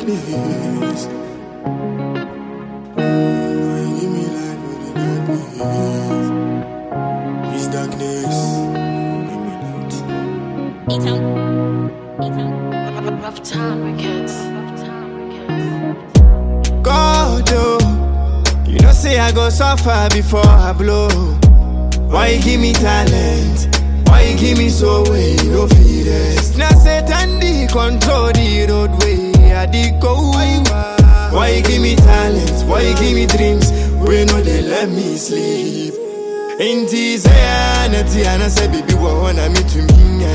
darkness. Why you give me light with the darkness? It's darkness. Give me light. E-Town. E-Town. Rough time records. Rough time records. God, oh, you know say I go suffer before I blow. Why you give me talent? Why you give me so way you no feed us? Now Satan the control the roadway I dey go. Why you give me talent? Why you give me dreams? We know they let me sleep. Inti say anati anase baby wa wana me to me.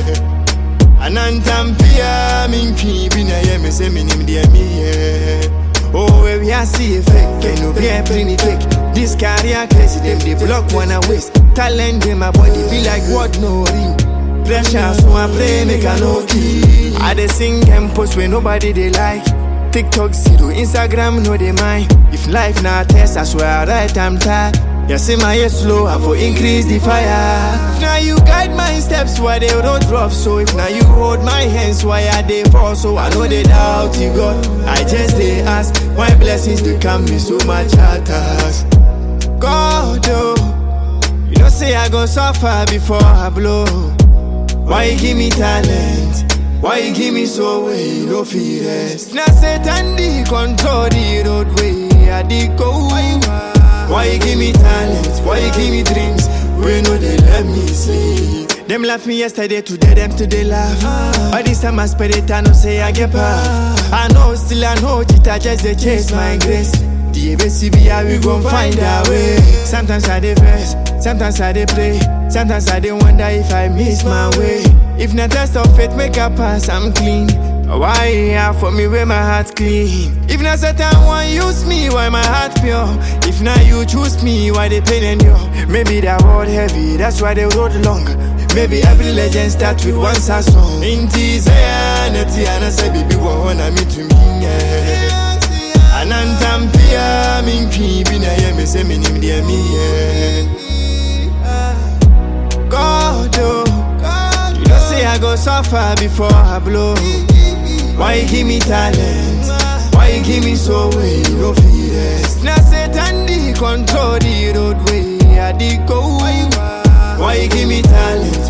Anantampia minki bina ye me se minim de mi ye. Oh, where we are see fake, can no be a pretty fake. This career crazy, them they block wanna waste. Talent in my body be like what no real. Pressure, so I pray make I no key. I dey sing and post when nobody they like. TikTok zero, Instagram no they mind. If life not test, I swear I right I'm tired. You see my head slow, I for increase the fire. If now you guide my steps why they don't drop. So if now you hold my hands, why are they fall? So I know they doubt you God. I just they ask why blessings to come me so much attacks. God, oh, you know say I go suffer before I blow. Why you give me talent? Why you give me so way you no fear rest? Now Satan the control the roadway I dey go. Why you give me talent? Why you give me dreams? We know they let me sleep. Them laugh me yesterday, today them still they laugh. By this time I spread it, I know say I get past. I know still I know it, I just they chase my grace. The ABCB, how we gon' find our way. Sometimes I dey vex, sometimes I dey pray, sometimes I dey wonder if I miss my way. If not test of faith make a pass, I'm clean. Why you here for me where my heart clean? If not Satan want use me, why my heart pure? If not you choose me, why they pain and you? Maybe that road heavy, that's why they road long. Maybe every legend start with one sad song. Inti say nati anasa baby wanna me to me. Yeah. Anantampia minki bina ye me se minim de mi yeah. God oh, you know say I go suffer before I blow. Why you give me talent? Why you give me so way you no feed rest? Now Satan the control the roadway I dey go. Why you give me talent?